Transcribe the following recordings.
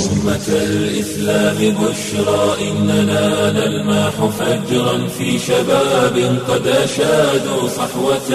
أمة الإسلام بشرى إننا نلمح فجرا في شباب قد أشادوا صحوة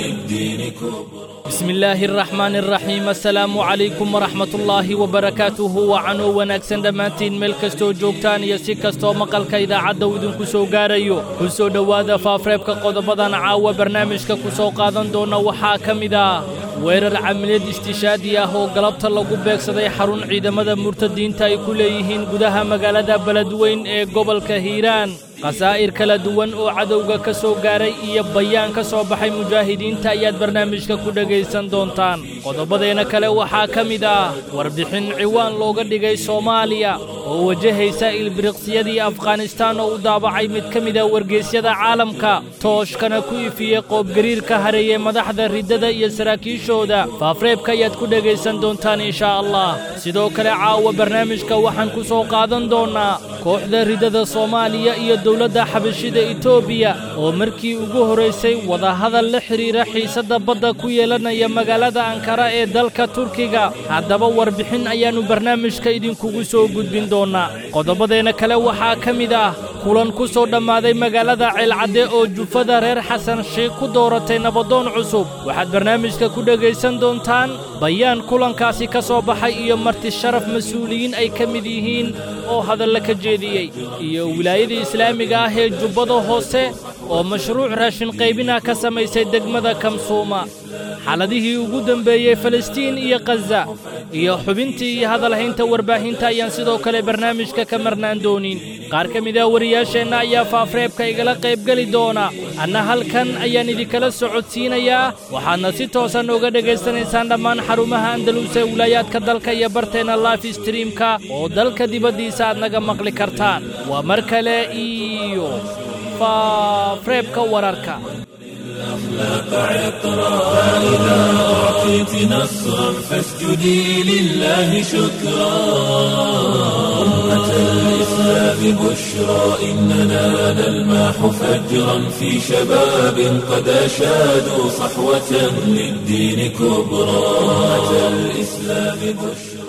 للدين كبرى بسم الله الرحمن الرحيم السلام عليكم ورحمة الله وبركاته وعنو wanaagsan dhammaantiin meel kastoo joogtaan iyo si kastoo maqalka idaacadda uu idinku soo gaarayo ku soo dhowaada faafreebka qodobadan caawa barnaamijka ku soo qaadan doona waxaa ka mid ah weerar camiliyad istishaadi ah oo galabta lagu beegsaday xarun ciidamada murtadiinta ay ku leeyihiin gudaha magaalada beledweyn ee gobolka hiiraan khasaa'ir kala duwan oo cadowga ka soo gaaray iyo bayaan ka soo baxay mujaahidiinta ayaad barnaamijka ku dhegaysan doontaan qodobbadeena kale waxaa ka mid ah warbixin ciwaan looga dhigay soomaaliya oo wajahaysa ilbiriqsiyadii afghanistaan oo u daabacay mid ka mida wargeysyada caalamka tooshkana ku ifiyey qoobgariirka hareeyey madaxda riddada iyo saraakiishooda faafreebka ayaad ku dhegaysan doontaan inshaa allah sidoo kale caawa barnaamijka waxaan ku soo qaadan doonnaa kooxda riddada soomaaliya iyo dowladda xabashida etoobiya oo markii ugu horraysay wadahadal la xidhiira xiisadda badda ku yeelanaya magaalada ankara ee dalka turkiga haddaba warbixin ayaannu barnaamijka idinkugu soo gudbin doonnaa qodobbadeena kale waxaa ka mid ah kulan ku soo dhammaaday magaalada ceelcadde oo jufada reer xasan sheikh ku dooratay nabadoon cusub waxaad barnaamijka ku dhegaysan doontaan bayaan kulankaasi ka soo baxay iyo marti sharaf mas-uuliyiin ay ka mid yihiin oo hadalla ka jeediyey iyo wilaayadii islaamiga ah ee jubbada hoose oo mashruuc raashin qaybinah ka samaysay degmada kamsuuma xaaladihii ugu dembeeyey falastiin iyo khaza iyo xubintii iyo hadalhaynta warbaahinta ayaan sidoo kale barnaamijka ka marnaan doonin qaar ka mid ah wariyaasheenna ayaa faafreebka igala qaybgeli doona anna halkan ayaan idinkala socodsiinayaa waxaadna si toosan uga dhegaysanaysaan dhammaan xarumaha andaluus ee wilaayaadka dalka iyo barteenna life streamka oo dalka dibaddiisa aad naga maqli kartaan waa mar kale iyo faafreebka wararka الأخلاق عطرا فإذا أعطيت نصرا فاسجدي لله شكرا أمة الإسلام بشرى إننا نلمح فجرا في شباب قد أشادوا صحوة للدين كبرى أمة الإسلام بشرى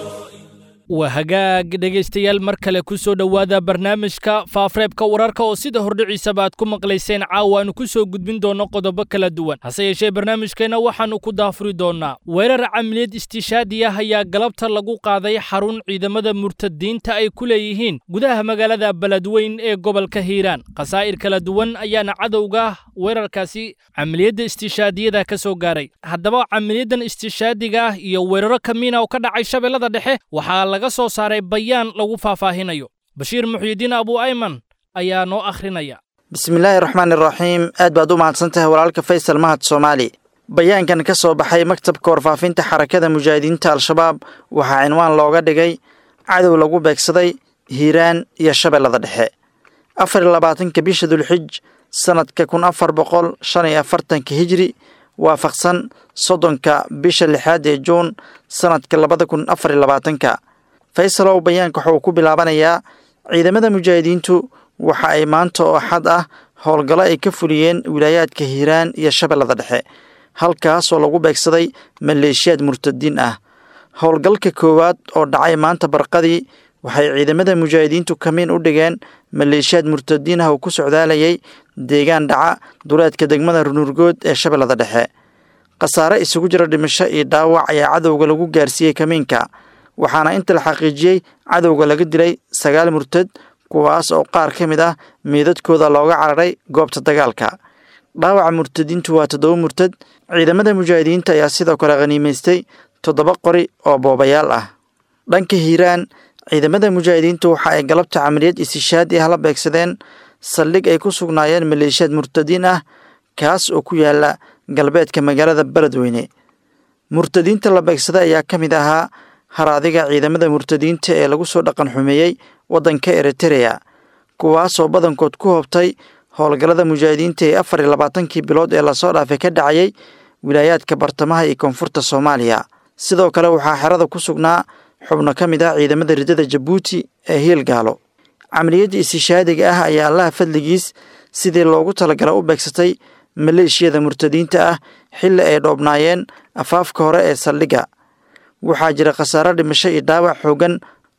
waa hagaag dhegaystayaal mar kale ku soo dhowaada barnaamijka faafreebka wararka oo sida hordhiciisaba aad ku maqlayseen caawa aanu ku soo gudbin doonno qodobo kala duwan hase yeeshee barnaamijkeenna waxaannu ku daafuri doonnaa weerar camiliyad istishaadi ah ayaa galabta lagu qaaday xarun ciidamada murtadiinta ay ku leeyihiin gudaha magaalada beledweyn ee gobolka hiiraan khasaa'ir kala duwan ayaana cadowga weerarkaasi camiliyadda istishaadiyada ka soo gaaray haddaba camiliyaddan istishaadiga ah iyo weeraro kamiina oo ka dhacay shabeellada dhexe waxaa laga soo saaray bayaan lagu faahfaahinayo bashiir muxyidiin abu ayman ayaa noo akhrinaya bismillaahi raxmaani raxiim aad baad u mahadsan tahay walaalka faysal mahad soomaali bayaankan ka soo baxay maktabka warfaafinta xarakada mujaahidiinta al-shabaab waxaa cinwaan looga dhigay cadow lagu beegsaday hiiraan iyo shabeellada dhexe afar iyo labaatanka bisha dulxij sanadka kun afar boqol shan iyo afartanka hijri waafaqsan soddonka bisha lixaad ee juun sanadka labada kun afar iyo labaatanka faysalow bayaanka waxauu ku bilaabanayaa ciidamada mujaahidiintu waxa ay maanta oo xad ah howlgallo ay ka fuliyeen wilaayaadka hiiraan iyo shabeellada dhexe halkaasoo lagu beegsaday maleeshiyaad murtadiin ah howlgalka koowaad oo dhacay maanta barqadii waxay ciidamada mujaahidiintu kamiin u dhigeen maleeshiyaad murtadiin ah oo ku socdaalayay deegaan dhaca duleedka degmada runurgood ee shabeellada dhexe khasaare isugu jira dhimasho iyo dhaawac ayaa cadowga lagu gaarsiiyey kamiinka waxaana inta la xaqiijiyey cadowga laga dilay sagaal murtad kuwaas oo qaar ka mid ah meedadkooda looga cararay goobta dagaalka dhaawaca murtadiintu waa toddoba murtad ciidamada mujaahidiinta ayaa sidoo kale khaniimaystay toddoba qori oo boobayaal ah dhanka hiiraan ciidamada mujaahidiintu waxa ay galabta camaliyad istishaadi ah la beegsadeen saldhig ay ku sugnaayeen maleeshiyaad murtadiin ah kaas oo ku yaala galbeedka magaalada beledweyne murtadiinta la beegsaday ayaa ka mid ahaa haraadiga ciidamada murtadiinta ee lagu soo dhaqan xumeeyey waddanka eritereya kuwaasoo badankood ku hobtay howlgallada mujaahidiinta ee afar iyo labaatankii bilood ee lasoo dhaafay ka dhacayay wilaayaadka bartamaha iyo koonfurta soomaaliya sidoo kale waxaa xerada ku sugnaa xubno ka mid ah ciidamada ridada jabuuti ee hiilgaalo camaliyadda istishaadiga ah ayaa allaha fadligiis sidii loogu talagala u beegsatay maleeshiyada murtadiinta ah xilli ay dhoobnaayeen afaafka hore ee saldhigga waxaa jira khasaaro dhimasho iyo dhaawac xoogan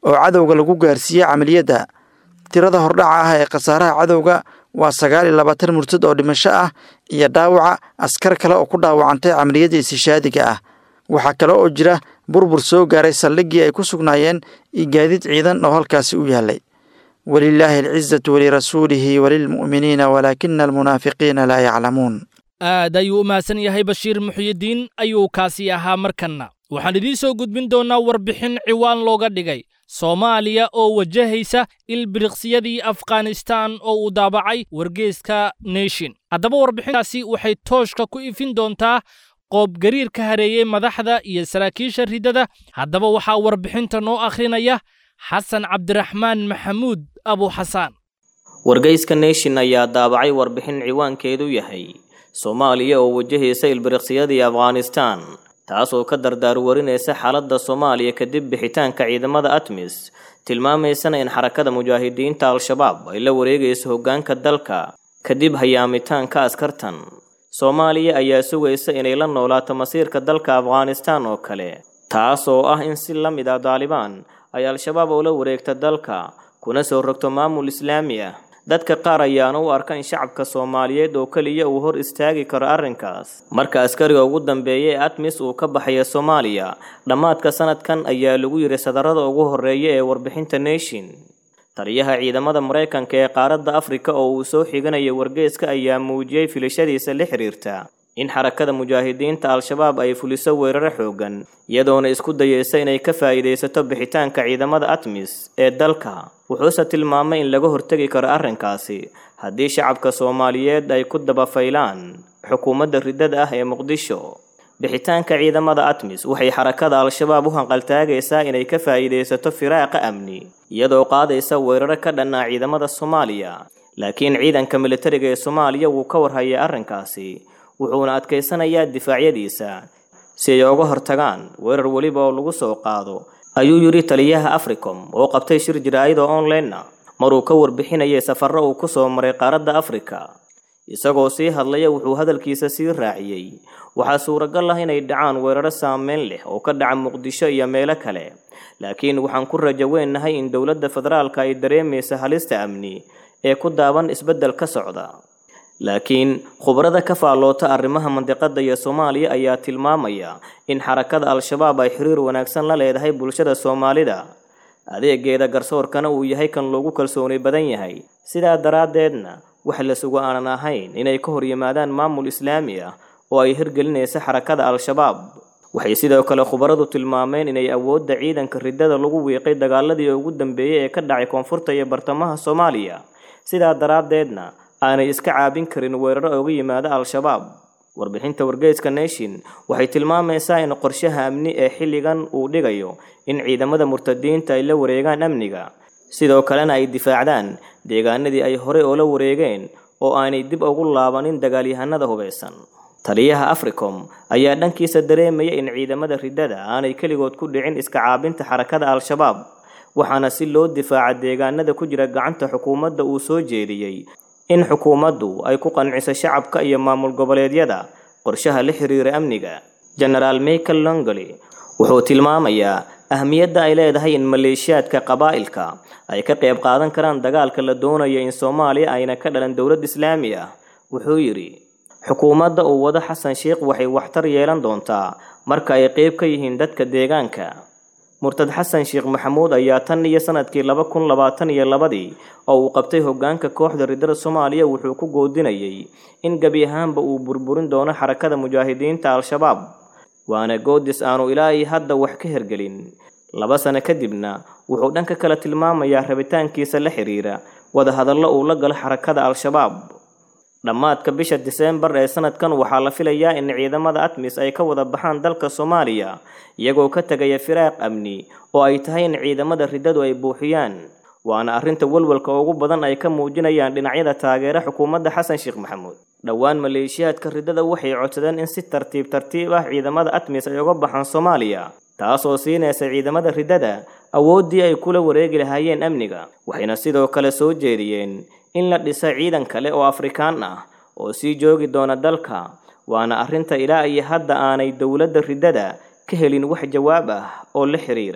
oo cadowga lagu gaarsiiyey camaliyadda tirada hordhaca ah ee khasaaraha cadowga waa sagaal iyo labaatan murtad oo dhimasho ah iyo dhaawaca askar kale oo ku dhaawacantay camaliyadda istishaadiga ah waxaa kale oo jira burbur soo gaaray saldhiggii ay ku sugnaayeen iyo gaadiid ciidan oo halkaasi u yaallay walilaahi alcizatu walirasuulihi walilmu'miniina walaakina almunaafiqiina laa yaclamuun aad ayuu u mahadsan yahay bashiir muxyidiin ayuu kaasi ahaa markanna waxaan idiin soo gudbin doonnaa warbixin ciwaan looga dhigay soomaaliya oo wajahaysa ilbiriqsiyadii afghanistaan oo uu daabacay wargeeska nation haddaba warbixintaasi waxay tooshka ku ifin doontaa qoobgariir ka hareeyey madaxda iyo saraakiisha riddada haddaba waxaa warbixinta noo akhrinaya xasan cabdiraxmaan maxamuud abu xasaan wargeyska nation ayaa daabacay warbixin ciwaankeedu yahay soomaaliya oo wajahaysa ilbiriqsiyadii afghanistaan taasoo ka dardaarwarinaysa xaaladda soomaaliya kadib bixitaanka ciidamada atmis tilmaamaysana in xarakada mujaahidiinta al-shabaab ay la wareegayso hoggaanka dalka kadib hayaamitaanka askartan soomaaliya ayaa sugaysa inay la noolaato masiirka dalka afghanistaan oo kale taas oo ah in si la mid ah daalibaan ay al-shabaab oo la wareegta dalka kuna soo rogto maamul islaami ah dadka qaar ayaana u arka in shacabka soomaaliyeed oo keliya uu hor istaagi karo arrinkaas marka askariga ugu dambeeya ee atmis uu ka baxaya soomaaliya dhammaadka sanadkan ayaa lagu yiri sadarada ugu horreeya ee warbixinta nation taliyaha ciidamada maraykanka ee qaaradda afrika oo uu soo xiganaya wargeeska ayaa muujiyey filashadiisa la xiriirta in xarakada mujaahidiinta al-shabaab ay fuliso weeraro xoogan iyadoona isku dayeysa inay ka faa'iidaysato bixitaanka ciidamada atmis ee dalka wuxuuse tilmaamay in laga hortegi karo arrinkaasi haddii shacabka soomaaliyeed ay ku dabafaylaan xukuumadda riddada ah ee muqdisho bixitaanka ciidamada atmis waxay xarakada al-shabaab u hanqaltaagaysaa inay ka faa'iidaysato firaaqa amni iyadoo qaadaysa weeraro ka dhannaa ciidamada soomaaliya laakiin ciidanka militariga ee soomaaliya wuu ka warhayay arrinkaasi wuxuuna adkaysanayaa difaacyadiisa si ay uga hortagaan weerar weliba oo lagu soo qaado ayuu yidhi taliyaha africom oo qabtay shir jiraa'ida online-na maruu ka warbixinayay safarro uu ku soo maray qaaradda afrika isagoo sii hadlaya wuxuu hadalkiisa sii raaciyey waxaa suuragal ah inay dhacaan weeraro saameyn leh oo ka dhaca muqdisho iyo meelo kale laakiin waxaan ku rajo weennahay in dowladda federaalka ay dareemaysa halista amni ee ku daaban isbeddel ka socda laakiin khubarada ka faalloota arrimaha mandiqadda iyo soomaaliya ayaa tilmaamaya in xarakada al-shabaab ay xiriir wanaagsan la leedahay bulshada soomaalida adeegeeda garsoorkana uu yahay kan loogu kalsooni badan yahay sidaa daraaddeedna wax la sugo aanan ahayn inay ka hor yimaadaan maamul islaami ah oo ay hirgelinaysa xarakada al-shabaab waxay sidoo kale khubaradu tilmaameen inay awoodda ciidanka riddada lagu wiiqay dagaaladii ugu dambeeyey ee ka dhacay koonfurta iyo bartamaha soomaaliya sidaa daraaddeedna aanay iska caabin karin weeraro oga yimaada al-shabaab warbixinta wargeyska nation waxay tilmaamaysaa in qorshaha amni ee xilligan uu dhigayo in ciidamada murtadiinta ay la wareegaan amniga sidoo kalena ay difaacdaan deegaanadii ay horey oo la wareegeen oo aanay dib ugu laabanin dagaalyahanada hubeysan taliyaha africom ayaa dhankiisa dareemaya in ciidamada riddada aanay keligood ku dhicin iska caabinta xarakada al-shabaab waxaana si loo difaaca deegaanada ku jira gacanta xukuumadda uu soo jeediyey in xukuumaddu ay ku qanciso shacabka iyo maamul goboleedyada qorshaha la xiriira amniga genaraal michael longoli wuxuu tilmaamayaa ahmiyadda ay leedahay in maleeshiyaadka qabaa'ilka ay ka qayb qaadan karaan dagaalka la doonayo in soomaaliya ayna ka dhalan dowlad islaami ah wuxuu yidhi xukuumadda uu wado xasan sheikh waxay waxtar yeelan doontaa marka ay qayb ka yihiin dadka deegaanka murtad xasan sheekh maxamuud ayaa tan iyo sanadkii laba kun labaatan iyo labadii oo uu qabtay hoggaanka kooxda riddada soomaaliya wuxuu ku goodinayay in gebi ahaanba uu burburin doono xarakada mujaahidiinta al-shabaab waana goodis aanu ilaa iyo hadda wax ka hergelin laba sano kadibna wuxuu dhanka kale tilmaamayaa rabitaankiisa la xiriira wadahadallo uu la galo xarakada al-shabaab dhammaadka bisha diseembar ee sanadkan waxaa la filayaa in ciidamada atmis ay ka wada baxaan dalka soomaaliya iyagoo ka tegaya firaaq amni oo ay tahay in ciidamada riddadu ay buuxiyaan waana arrinta walwalka ugu badan ay ka muujinayaan dhinacyada taageera xukuumadda xasan sheekh maxamuud dhowaan maleeshiyaadka riddada waxay codsadeen in si tartiib tartiib ah ciidamada atmis ay uga baxaan soomaaliya taasoo siinaysa ciidamada riddada awooddii ay kula wareegi lahaayeen amniga waxayna sidoo kale soo jeediyeen in la dhisa ciidan kale oo afrikaan ah oo sii joogi doona dalka waana arrinta ilaa iyo hadda aanay dowladda riddada ka helin wax jawaab ah oo la xiriira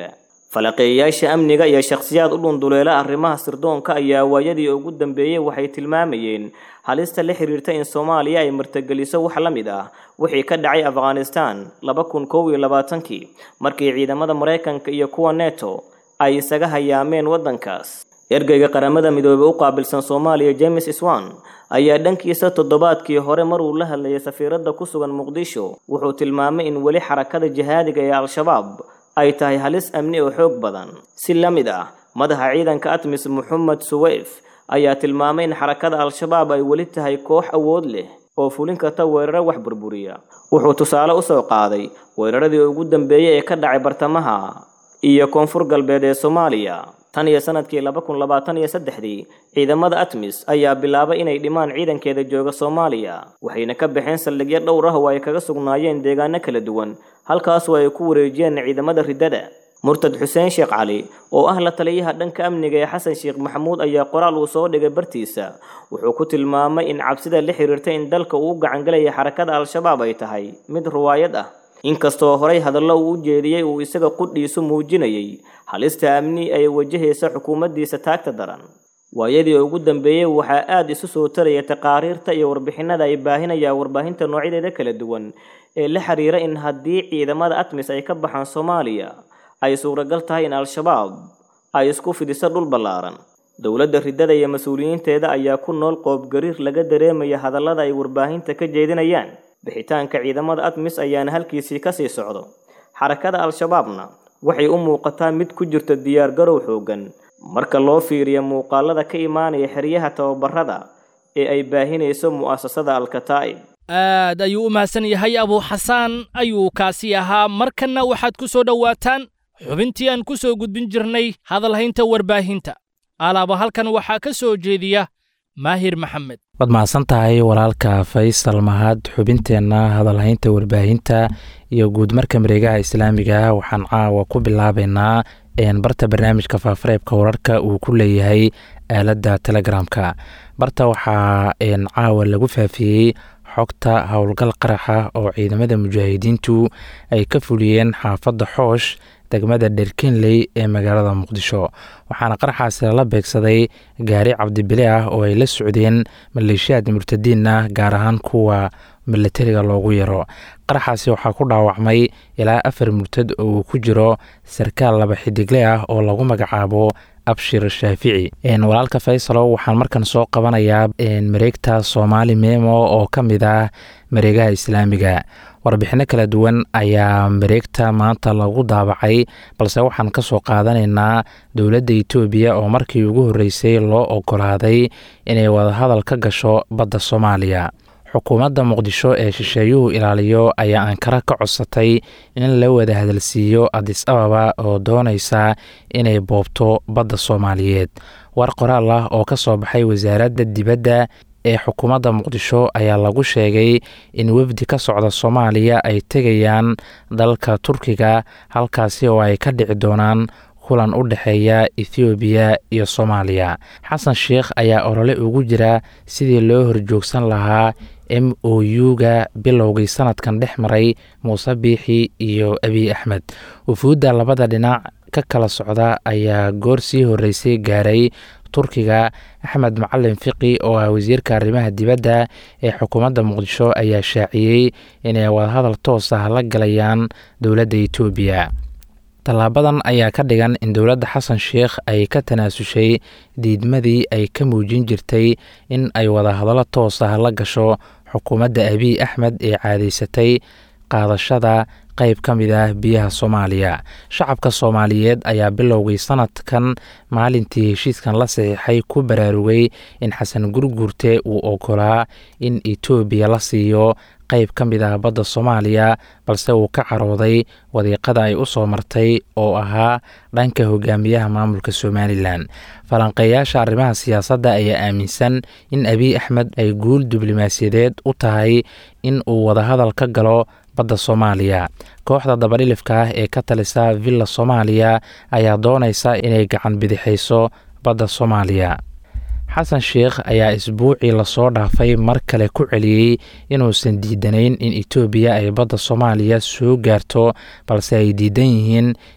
falaqeeyayaasha amniga iyo shakhsiyaad u dhunduleela arrimaha sirdoonka ayaa waayadii ugu dambeeyey waxay tilmaamayeen halista la xiriirta in soomaaliya ay martageliso wax la mid ah wixii ka dhacay afghanistan laba kun kow iyo labaatankii markii ciidamada maraykanka iyo kuwa neto ay isaga hayaameen waddankaas ergeyga qaramada midoobey u qaabilsan soomaaliya james swan ayaa dhankiisa toddobaadkii hore maruu la hadlayay safiiradda ku sugan muqdisho wuxuu tilmaamay in weli xarakada jihaadiga ee al-shabaab ay tahay halis amni oo xoog badan si la mid ah madaxa ciidanka atmis moxamed suweyf ayaa tilmaamay in xarakada al-shabaab ay weli tahay koox awood leh oo fulin karta weeraro wax burburiya wuxuu tusaale u soo qaaday weeraradii ugu dambeeyey ee ka dhacay bartamaha iyo koonfur galbeed ee soomaaliya tan iyo sanadkii laba kun labaatan iyo saddexdii ciidamada atmis ayaa bilaabay inay dhimaan ciidankeeda jooga soomaaliya waxayna ka baxeen saldhigyo dhowr ah oo ay kaga sugnaayeen deegaano kala duwan halkaasoo ay ku wareejiyeen ciidamada riddada murtad xuseen sheekh cali oo ah la taliyaha dhanka amniga ee xasan sheekh maxamuud ayaa qoraal uu soo dhigay bartiisa wuxuu ku tilmaamay in cabsida la xiriirta in dalka uu u gacangalaya xarakada al-shabaab ay tahay mid ruwaayad ah inkastoo horay hadallo uu u jeediyey uu isaga qudhiisu muujinayay halista amni ay wajahaysa xukuumaddiisa taagta daran waayadii ugu dambeeyey waxaa aada isu soo taraya taqaariirta iyo warbixinada ay baahinayaan warbaahinta noocyadeeda kala duwan ee la xiriira in haddii ciidamada atmis ay ka baxaan soomaaliya ay suuragal tahay in al-shabaab ay isku fidiso dhul ballaaran dowladda riddada iyo mas-uuliyiinteeda ayaa ku nool qoobgariir laga dareemaya hadallada ay warbaahinta ka jeedinayaan bixitaanka ciidamada atmis ayaana halkiisii kasii socdo xarakada al-shabaabna waxay u muuqataa mid ku jirta diyaargarow xooggan marka loo fiiriyo muuqaalada ka imaanaya xeryaha tababarada ee ay baahinayso mu'asasada al-kataa'ib aad ayuu u mahadsan yahay abuu xasaan ayuu kaasi ahaa markanna waxaad ku soo dhowaataan xubintii aan ku soo gudbin jirnay hadalhaynta warbaahinta alaaba halkan waxaa ka soo jeediya maahir maxamed waad mahadsan tahay walaalka faysal mahad xubinteenna hadalhaynta warbaahinta iyo guudmarka mareegaha islaamiga waxaan caawa ku bilaabaynaa barta barnaamijka faafareebka wararka uu ku leeyahay aaladda telegramka barta waxaa caawa lagu faafiyey xogta howlgal qaraxa oo ciidamada mujaahidiintu ay ka fuliyeen xaafadda xoosh degmada dherkenley ee magaalada muqdisho waxaana qaraxaasi lala beegsaday gaari cabdibile ah oo ay la socdeen maleeshiyaad murtadiin ah gaar ahaan kuwa milatariga loogu yaro qaraxaasi waxaa ku dhaawacmay ilaa afar murtad oo uu ku jiro sarkaal laba xidigle ah oo lagu magacaabo abshir shaafici walaalka faysalo waxaan markan soo qabanayaa mareegta soomaali memo oo ka mid ah mareegaha islaamiga warbixino kala duwan ayaa mareegta maanta lagu daabacay balse waxaan ka soo qaadanaynaa dowladda itoobiya oo markii ugu horreysay loo ogolaaday inay wadahadal ka gasho badda soomaaliya xukuumadda muqdisho ee shisheeyuhu ilaaliyo ayaa ankara ka codsatay in la wada hadalsiiyo adis ababa oo doonaysa inay boobto badda soomaaliyeed war qoraal ah oo ka soo baxay wasaaradda dibadda ee xukuumadda muqdisho ayaa lagu sheegay in wefdi ka socda soomaaliya ay tegayaan dalka turkiga halkaasi oo ay ka dhici doonaan kulan u dhexeeya ethoobiya iyo soomaaliya xasan sheikh ayaa olole ugu jira sidii loo horjoogsan lahaa m o u-ga bilowgii sanadkan dhex maray muuse biixi iyo abiy axmed wufuudda labada dhinac ka kala socda ayaa goor sii horreysay gaaray turkiga axmed macalin fiqi oo ah wasiirka arrimaha dibadda ee xukuumadda muqdisho ayaa shaaciyey inay wadahadal toos ah la galayaan dowladda etoobiya tallaabadan ayaa ka dhigan in dowladda xasan sheikh ay ka tanaasushay diidmadii ay ka muujin jirtay in ay wadahadallo toos ah la gasho xukuumadda abiy axmed ee caadaysatay qaadashada qayb ka mid ah biyaha soomaaliya shacabka soomaaliyeed ayaa bilowgii sanadkan maalintii heshiiskan la saxiixay ku baraarugay in xasan gurguurte uu ogolaa in etoobiya la siiyo qayb ka mid ah badda soomaaliya balse uu ka carooday wadiiqada ay u soo martay oo ahaa dhanka hogaamiyaha maamulka somalilan falanqeeyaasha arrimaha siyaasadda ayaa aaminsan in abiy axmed ay guul diblomaasiyadeed u tahay in uu wadahadal ka galo badda soomaaliya kooxda dabadhilifka ah ee ka talisa villa soomaaliya ayaa doonaysa inay gacan bidixayso badda soomaaliya xasan sheikh ayaa isbuucii lasoo dhaafay mar kale ku celiyey inuusan diidanayn in etoobiya ay badda soomaaliya soo gaarto balse ay diidan yihiin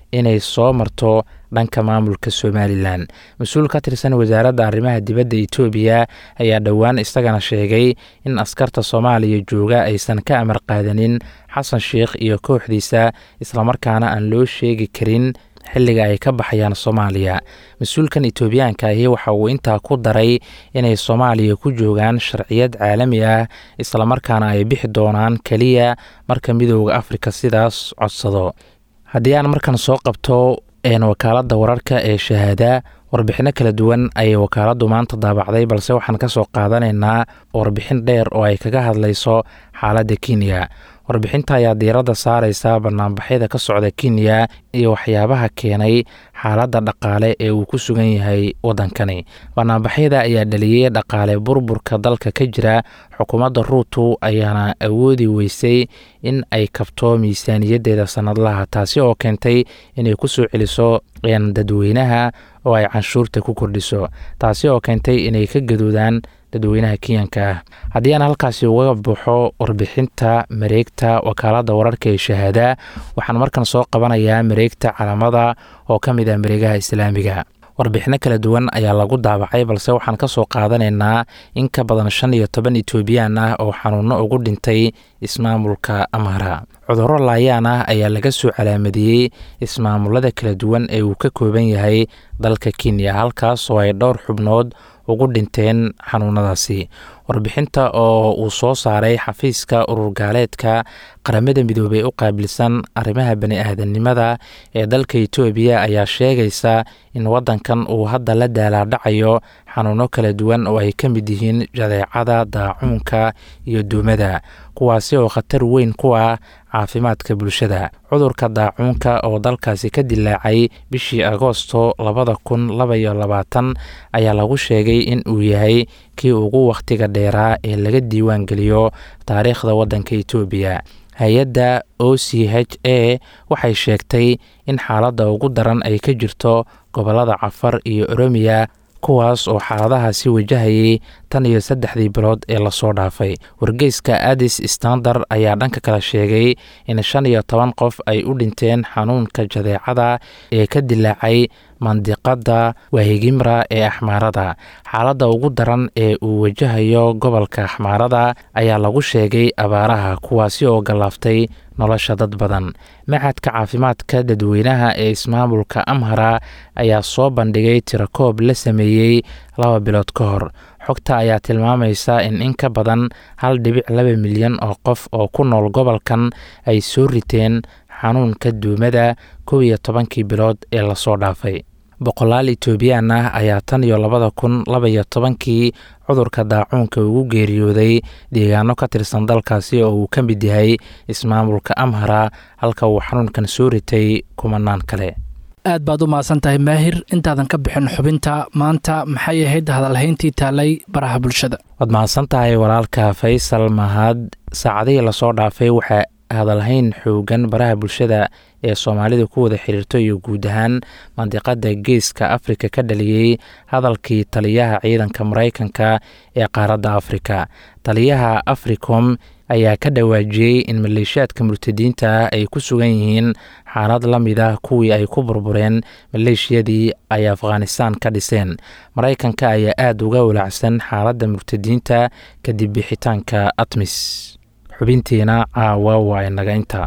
inay soo marto dhanka maamulka somalilan mas-uul ka tirsan wasaaradda arrimaha dibadda etoobiya ayaa dhowaan isagana sheegay in askarta soomaaliya jooga aysan ka amar qaadanin xasan sheikh iyo kooxdiisa islamarkaana aan loo sheegi karin xilliga ay ka baxayaan soomaaliya mas-uulkan etoobiyaanka ahi waxa uu intaa ku daray inay soomaaliya ku joogaan sharciyad caalami ah islamarkaana ay bixi doonaan keliya marka midooda afrika sidaas codsado haddii aan markan soo qabto wakaaladda wararka ee shahaada warbixino kala duwan ayay wakaaladdu maanta daabacday balse waxaan ka soo qaadanaynaa warbixin dheer oo ay kaga hadlayso xaaladda kenya warbixinta ayaa diiradda saareysa banaanbaxyada ka socda kenya iyo waxyaabaha keenay xaaladda dhaqaale ee uu ku sugan yahay waddankani banaanbaxyada ayaa dhaliyey dhaqaale burburka dalka ka jira xukuumadda ruutu ayaana awoodi weysay in ay kabto miisaaniyaddeeda sannadlaha taasi oo keentay inay ku soo celiso dadweynaha oo ay canshuurta ku kordhiso taasi oo keentay inay ka gadoodaan dadweynaha kenyanka ah haddii aan halkaasi uga baxo warbixinta mareegta wakaaladda wararka ee shahaada waxaan markan soo qabanayaa mareegta calamada oo ka mid ah mareegaha islaamiga warbixino kala duwan ayaa lagu daabacay balse waxaan ka soo qaadanaynaa in ka badan shan iyo toban etoobiyaan ah oo xanuuno ugu dhintay ismaamulka amhara cudurro laayaan ah ayaa laga soo calaamadiyey ismaamulada kala duwan ee uu ka kooban yahay dalka kenya halkaas oo ay dhowr xubnood ugu dhinteen xanuunadaasi warbixinta oo uu soo saaray xafiiska ururgaaleedka qaramada midoobey u qaabilsan arrimaha bani-aadanimada ee dalka etoobiya ayaa sheegaysa in waddankan uu hadda la daalaadhacayo xanuuno kala duwan oo ay ka mid yihiin jadeecada daacuunka iyo duumada kuwaasi oo khatar weyn ku ah caafimaadka bulshada cudurka daacuunka oo dalkaasi ka dilaacay bishii agoosto labada kun labaiyo labaatan ayaa lagu sheegay in uu yahay kii ugu wakhtiga dheeraa ee laga diiwaan geliyo taariikhda waddanka etoobiya hay-adda o c h a waxay sheegtay in xaaladda ugu daran ay ka jirto gobollada cafar iyo oromiya kuwaas oo xaaladahaasi wajahayay tan iyo saddexdii bilood ee lasoo dhaafay wargeyska adis standard ayaa dhanka kale sheegay in shan iyo toban qof ay u dhinteen xanuunka jadeecada ee ka dilaacay mandiqada wahigimra ee axmaarada xaaladda ugu daran ee uu wajahayo gobolka axmaarada ayaa lagu sheegay abaaraha kuwaasi oo gallaaftay nolosha dad badan maxadka caafimaadka dadweynaha ee ismaamulka amhara ayaa soo bandhigay tirakoob la sameeyey laba bilood ka hor xogta ayaa tilmaamaysa in in ka badan hal dhibic laba milyan oo qof oo ku nool gobolkan ay soo riteen xanuunka duumada kow iyo tobankii bilood ee lasoo dhaafay boqolaal etoobiyaan ah ayaa tan iyo labada kun labaiyo tobankii cudurka daacuunka ugu geeriyooday deegaano ka tirsan dalkaasi oo uu ka mid yahay ismaamulka amhara halka uu xanuunkan soo ritay kumanaan kale aad baad u mahadsan tahay maahir intaadan ka bixin xubinta maanta maxay ahayd hadalhayntii taalay baraha bulshada waad mahadsan tahay walaalka faysal mahad saacadihii lasoo dhaafay waxaa hadalhayn xoogan baraha bulshada ee soomaalida ku wada xiriirto iyo guud ahaan mandiqada geeska afrika ka dhaliyey hadalkii taliyaha ciidanka maraykanka ee qaaradda afrika taliyaha africom ayaa ka dhawaajiyey in maleeshiyaadka murtadiinta ah ay ku sugan yihiin xaalad la mid ah kuwii ay ku burbureen maleeshiyadii ay afghanistaan ka dhiseen maraykanka ayaa aada uga walaacsan xaaladda murtadiinta kadib bixitaanka atmis xubintiina caawa waa inaga inta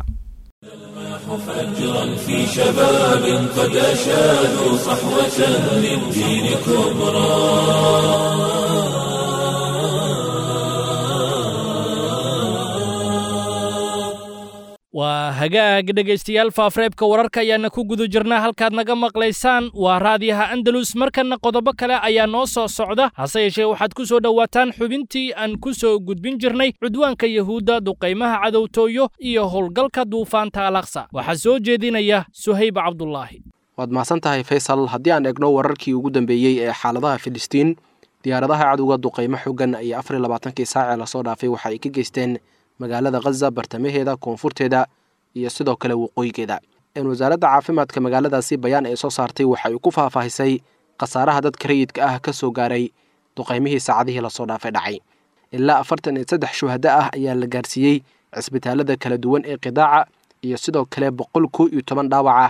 فجرا في شباب قد أشادوا صحوة للدين كبرى waa hagaag dhegaystayaal faafreebka wararka ayaana ku guda jirnaa halkaad naga maqlaysaan waa raadiyaha andalus markanna qodobo kale ayaa noo soo socda hase yeeshee waxaad ku soo dhowaataan xubintii aan ku soo gudbin jirnay cudwaanka yahuudda duqaymaha cadowtooyo iyo howlgalka duufaanta alaqsa waxaa soo jeedinaya suhayb cabdulaahi waad mahadsan tahay faysal haddii aan egno wararkii ugu dambeeyey ee xaaladaha filistiin diyaaradaha cadowga duqaymo xogan iyo afar iyo labaatankii saacee lasoo dhaafay waxa ay ka geysteen magaalada khaza bartamaheeda koonfurteeda iyo sidoo kale waqooyigeeda wasaaradda caafimaadka magaaladaasi bayaan ay soo saartay waxa ay ku faahfaahisay khasaaraha dadka rayidka ah ka soo gaaray duqaymihii saacadihii lasoo dhaafay dhacay ilaa afartan iyo saddex shuhado ah ayaa la gaarsiiyey cisbitaalada kala duwan ee qidaaca iyo sidoo kale boqol kow iyo toban dhaawac ah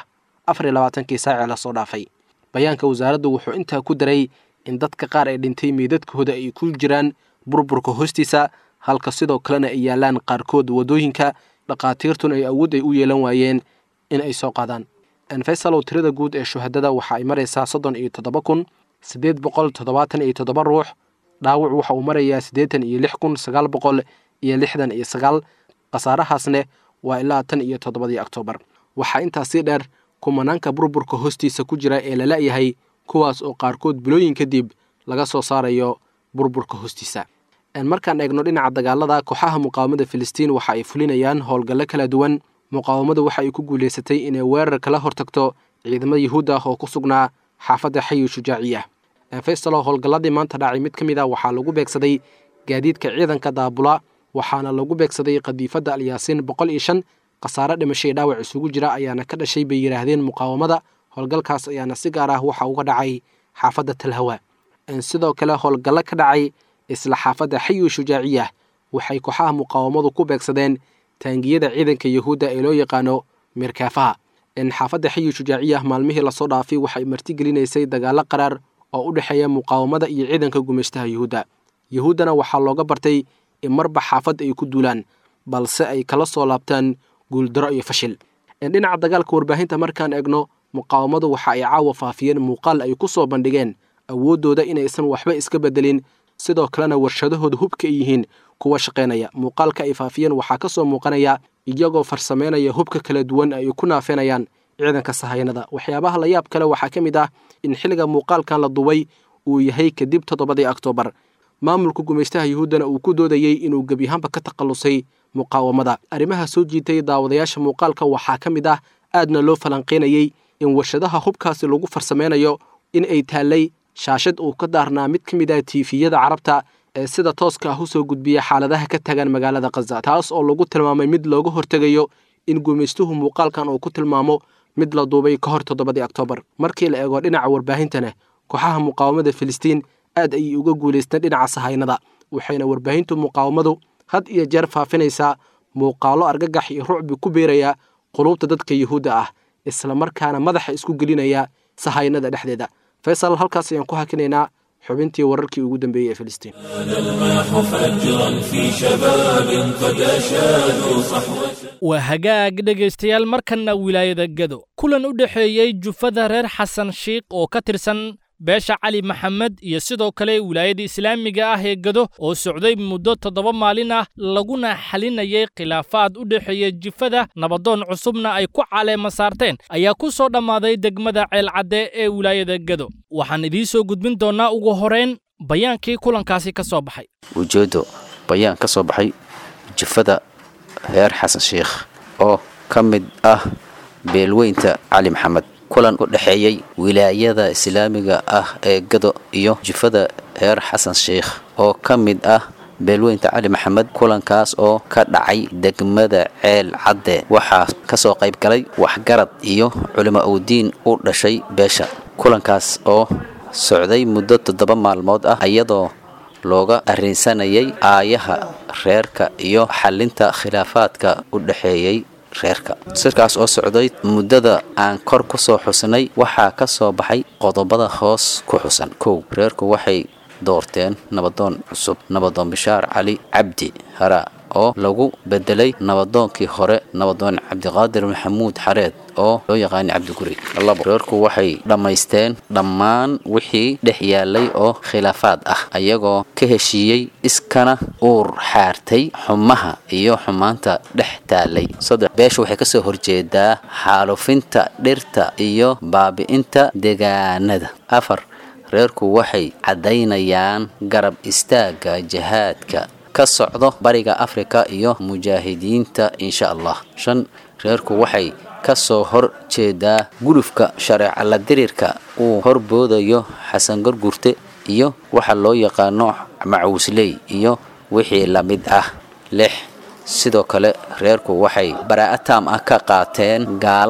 afar iyo labaatankii saacee lasoo dhaafay bayaanka wasaaraddu wuxuu intaa ku daray in dadka qaar ee dhintay meydadkooda ay ku jiraan burburka hoostiisa halka sidoo kalena ay yaalaan qaarkood waddooyinka dhakhaatiirtuna ay awood ay u yeelan waayeen in ay soo qaadaan faysalow tirada guud ee shuhadada waxa ay maraysaa soddon iyo toddoba kun siddeed boqol toddobaatan iyo toddoba ruux dhaawac waxa uu marayaa siddeetan iyo lix kun sagaal boqol iyo lixdan iyo sagaal khasaarahaasne waa ilaa tan iyo toddobadii oktoobar waxaa intaas sii dheer kumanaanka burburka hoostiisa ku jira ee la la'yahay kuwaas oo qaarkood bilooyin kadib laga soo saarayo burburka hoostiisa markaan eegno dhinaca dagaalada kooxaha muqaawamada filistiin waxa ay fulinayaan howlgallo kala duwan muqaawamadu waxa ay ku guulaysatay inay weerar kala hortagto ciidamada yuhuud ah oo ku sugnaa xaafadda xayi shujaaciya faysalo howlgalladii maanta dhacay mid ka mid a waxaa lagu beegsaday gaadiidka ciidanka daabula waxaana lagu beegsaday khadiifadda alyaasiin boqol iyo shan khasaare dhimashay dhaawac isugu jira ayaana ka dhashay bay yidhaahdeen muqaawamada howlgalkaas ayaana si gaar ah waxa uga dhacay xaafadda talhawa sidoo kale howlgallo ka dhacay isla xaafadda xayu shujaaciya waxay kooxaha muqaawamadu ku beegsadeen taangiyada ciidanka yuhuudda ee loo yaqaano mirkaafaha xaafadda xayu shujaaciya maalmihii lasoo dhaafay waxay martigelinaysay dagaallo qaraar oo u dhexeeya muqaawamada iyo ciidanka gumaystaha yuhuudda yuhuuddana waxaa looga bartay in marba xaafad ay ku duulaan balse ay kala soo laabtaan guuldaro iyo fashil dhinaca dagaalka warbaahinta markaan eegno muqaawamadu waxa ay caawa faafiyeen muuqaal ay ku soo bandhigeen awooddooda inaysan waxba iska bedelin sidoo kalena warshadahooda hubka ay yihiin kuwa shaqaynaya muuqaalka ay faafiyeen waxaa ka soo muuqanaya iyagoo farsameynaya hubka kala duwan ay ku naafeenayaan ciidanka sahayanada waxyaabaha la yaab kale waxaa ka mid ah in xilliga muuqaalkan la duway uu yahay kadib toddobadii oktoobar maamulka gumaystaha yuhuuddana uu ku doodayey inuu gebiyahaanba ka takhallusay muqaawamada arrimaha soo jiitay daawadayaasha muuqaalka waxaa ka mid ah aadna loo falanqaynayey in warshadaha hubkaasi lagu farsameynayo in ay taallay shaashad uu ka daarnaa mid ka mid ah tiifiyada carabta ee sida tooska ah u soo gudbiya xaaladaha ka tagan magaalada khaza taas oo lagu tilmaamay mid looga hortegayo in gumaystuhu muuqaalkan uu ku tilmaamo mid la duubay ka hor toddobadii oktoobar markii la eego dhinaca warbaahintana kooxaha muqaawamada filistiin aad ayay uga guulaysteen dhinaca sahaynada waxayna warbaahintu muqaawamadu had iyo jeer faafinaysaa muuqaalo argagax iyo rucbi ku beeraya quluubta dadka yuhuudda ah islamarkaana madaxa isku gelinaya sahaynada dhexdeeda faysal halkaas ayaan ku hakinaynaa xubintii wararkii ugu dambeeyey ee filistiin waa hagaag dhegaystayaal markanna wilaayada gado kulan u dhexeeyey jufada reer xasan shiikh oo ka tirsan beesha cali maxamed iyo sidoo kale wilaayada islaamiga ah ee gado oo socday muddo toddoba maalin ah laguna xalinayay khilaafaad u dhexeeya jifada nabadoon cusubna ay ku caleema saarteen ayaa ku soo dhammaaday degmada ceelcadde ee wilaayada gado waxaan idiin soo gudbin doonnaa ugu horeyn bayaankii kulankaasi ka soo baxay ujeeddo bayaan ka soo baxay jifada reer xasan sheikh oo ka mid ah beelweynta cali maxamed kulan u dhexeeyey wilaayada islaamiga ah ee gado iyo jifada reer xasan sheikh oo ka mid ah beelweynta cali maxamed kulankaas oo ka dhacay degmada ceel cadde waxaa kasoo qayb galay waxgarad iyo culimo udiin u dhashay beesha kulankaas oo socday muddo toddoba maalmood ah iyadoo looga arrinsanayay aayaha reerka iyo xalinta khilaafaadka u dhexeeyey reerka sirkaas oo socday muddada aan kor ku soo xusnay waxaa ka soo baxay qodobada hoos ku xusan kow reerku waxay doorteen nabadoon cusub nabadoon bishaar cali cabdi hara oo lagu bedelay nabadoonkii hore nabadoon cabdiqaadir maxamuud xareed oo loo yaqaanay cabdiguri labo reerku waxay dhammaysteen dhammaan wixii dhex yaalay oo khilaafaad ah ayagoo ka heshiiyey iskana uur xaartay xumaha iyo xumaanta dhex taalay saddex beesha waxay kasoo horjeedaa xaalufinta dhirta iyo baabi'inta deegaanada afar reerku waxay caddaynayaan garab istaagga jihaadka ka socdo bariga afrika iyo mujaahidiinta insha allah shan reerku waxay ka soo hor jeedaa gulufka shareeca la diriirka uu horboodayo xasan gargurte iyo waxa loo yaqaano macuusley iyo wixii la mid ah lix sidoo kale reerku waxay baraa'a taam ah ka qaateen gaalada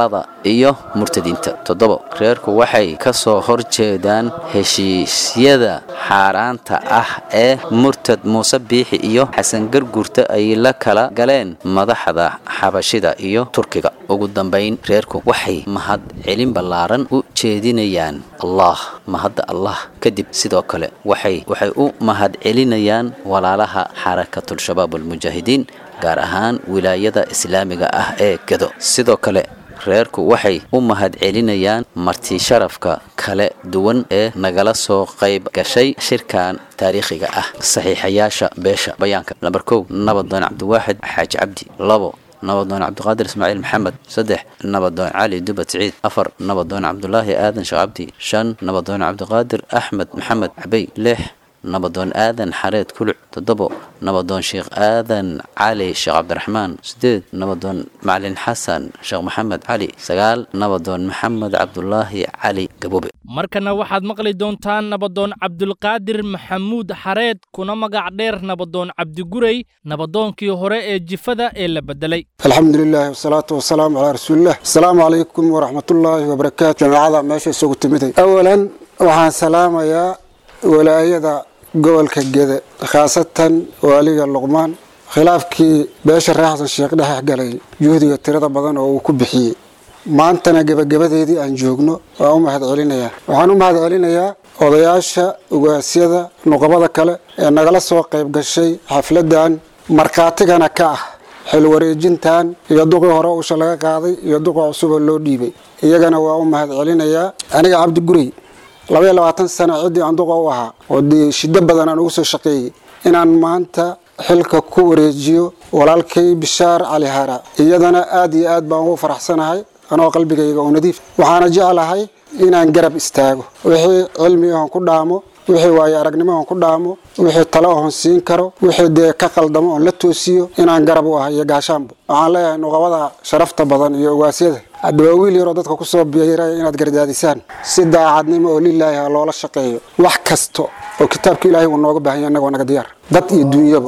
iyo murtadiinta toddobo reerku waxay ka soo horjeedaan heshiisyada xaaraanta ah ee murtad muuse biixi iyo xasan garguurta ay la kala galeen madaxda xabashida iyo turkiga ugu dambayn reerku waxay mahad celin ballaaran u jeedinayaan allah mahadda allah kadib sidoo kale waxay waxay u mahad celinayaan walaalaha xarakatulshabaab almujaahidiin gaar ahaan wilaayada islaamiga ah ee gado sidoo kale reerku waxay u mahad celinayaan marti sharafka kala duwan ee nagala soo qayb gashay shirkan taariikhiga ah saxiixayaasha beesha bayaanka lambar kow nabadoon cabdiwaaxid xaaji cabdi labo nabadoon cabdiqaadir ismaaciil maxamed saddex nabadoon cali dubad siciid afar nabadoon cabdulaahi aadan sheekh cabdi shan nabadoon cabdiqaadir axmed maxamed cabey lix nabadoon aadan xareed kuluc toddobo nabadoon sheekh aadan cali sheekh cabdiraxmaan sideed nabadoon macalin xasan sheekh maxamed cali sagaal nabadoon maxamed cabdulaahi cali gabobe markana waxaad maqli doontaan nabadoon cabdulqaadir maxamuud xareed kuna magac dheer nabadoon cabdigurey nabadoonkii hore ee jifada ee la bedelay alxamdu lilahi wasalaatu wasalaamu calaa rasuulilah asalaamu calaykum waraxmatullaahi wabarakaatu jamaacada meesha isugu timiday awalan waxaan salaamayaa walaayada gobolka gede khaasatan waaliga luqmaan khilaafkii beesha reer xasan sheekh dhex galay juhdiga tirada badan oo uu ku bixiyey maantana gebagabadeedii aan joogno waan u mahad celinayaa waxaan u mahad celinayaa odayaasha ugaasyada nuqabada kale ee nagala soo qayb gashay xafladan markhaatigana ka ah xil wareejintan iyo duqii hore usha laga qaaday iyo duqii cusuboo loo dhiibay iyagana waa u mahad celinayaa aniga cabdigurey labaiyo labaatan sano ciddii aan duqa u ahaa oo dee shiddo badan aan ugu soo shaqeeyey inaan maanta xilka ku wareejiyo walaalkay bishaar cali hara iyadana aad iyo aad baan ugu faraxsanahay anoo qalbigayga oo nadiif waxaana jeclahay inaan garab istaago wixii cilmi ahon ku dhaamo wixii waayo aragnimo ahon ku dhaamo wixii talo ahon siin karo wixii dee ka qaldamo oon la toosiyo inaan garab u ahay iyo gaashaanbo waxaan leeyahay nuqabada sharafta badan iyo ogaasyada hadda waa wiil yaroo dadka kusoo biiraya inaad gardaadisaan si daacadnimo oo lilaahi ha loola shaqeeyo wax kasta oo kitaabka ilaahay uu nooga baahan yahay annagoo naga diyaar dad iyo duunyaba